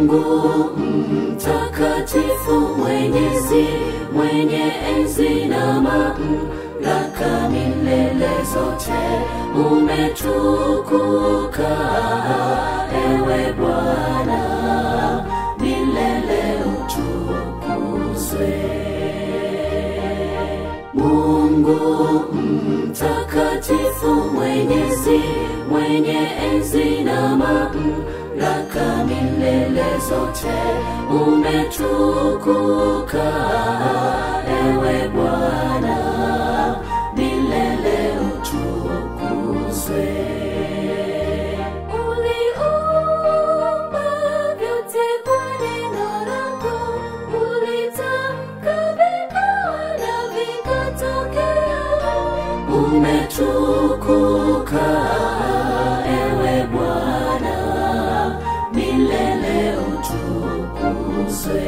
Mungu mtakatifu, mwenyezi, mwenye enzi na mamlaka milele zote, umetukuka ewe Bwana, milele utukuzwe. Mungu mtakatifu, mwenyezi, mwenye enzi na mamlaka milele zote, umetukuka ewe Bwana, milele utukuzwe. Uliumba vyote kwa neno lako, ulitamka vikawa na vikatokea. Umetukuka ewe Bwana, milele utukuzwe.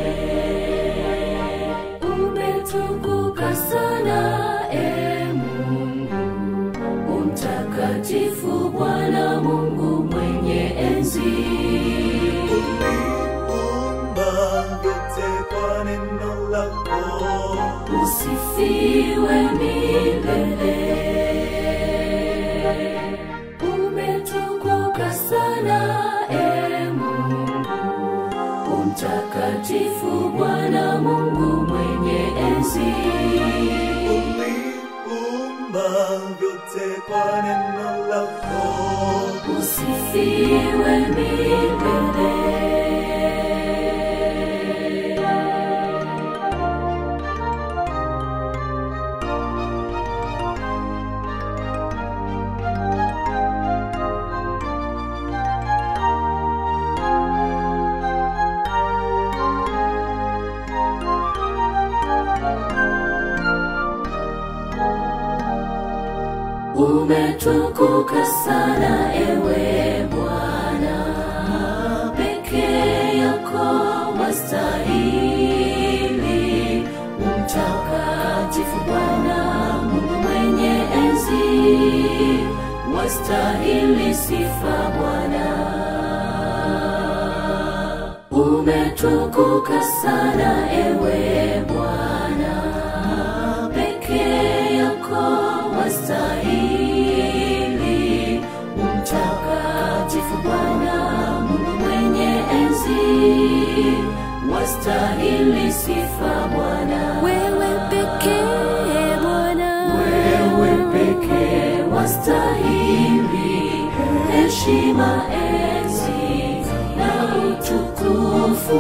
Umetukuka sana e Mungu, umtakatifu Bwana Mungu mwenye enzi. Umba vyote kwa neno lako, usifiwe milele. Umetukuka sana e Mungu, umtakatifu Bwana Mungu mwenye enzi. uliumba vyote kwa neno lako. Usifiwe milele. Umetukuka sana ewe Bwana, peke yako wastahili. Mtakatifu Bwana Mungu mwenye enzi, wastahili sifa Bwana. Umetukuka sana ewe Bwana, peke yako wastahili. Mtakatifu Bwana Mungu mwenye enzi, wastahili sifa Bwana. Wewe pekee Bwana, Wewe pekee wastahili heshima, enzi na utukufu.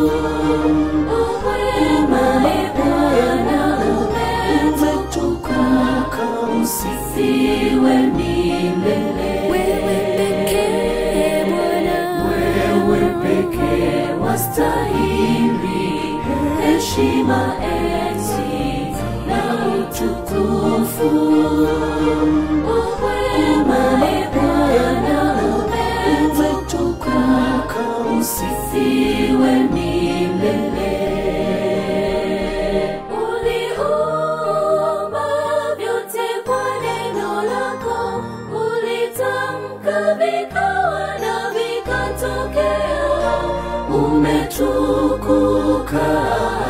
Wema e Bwana, umetukuka, usifiwe milele. wewe pekee Bwana, Wewe pekee wastahili heshima, enzi na utukufu. Wema e Bwana, umetukuka, usifiwe milele. Uliumba vyote kwa neno lako, ulitamka vikawa na vikatokea. Umetukuka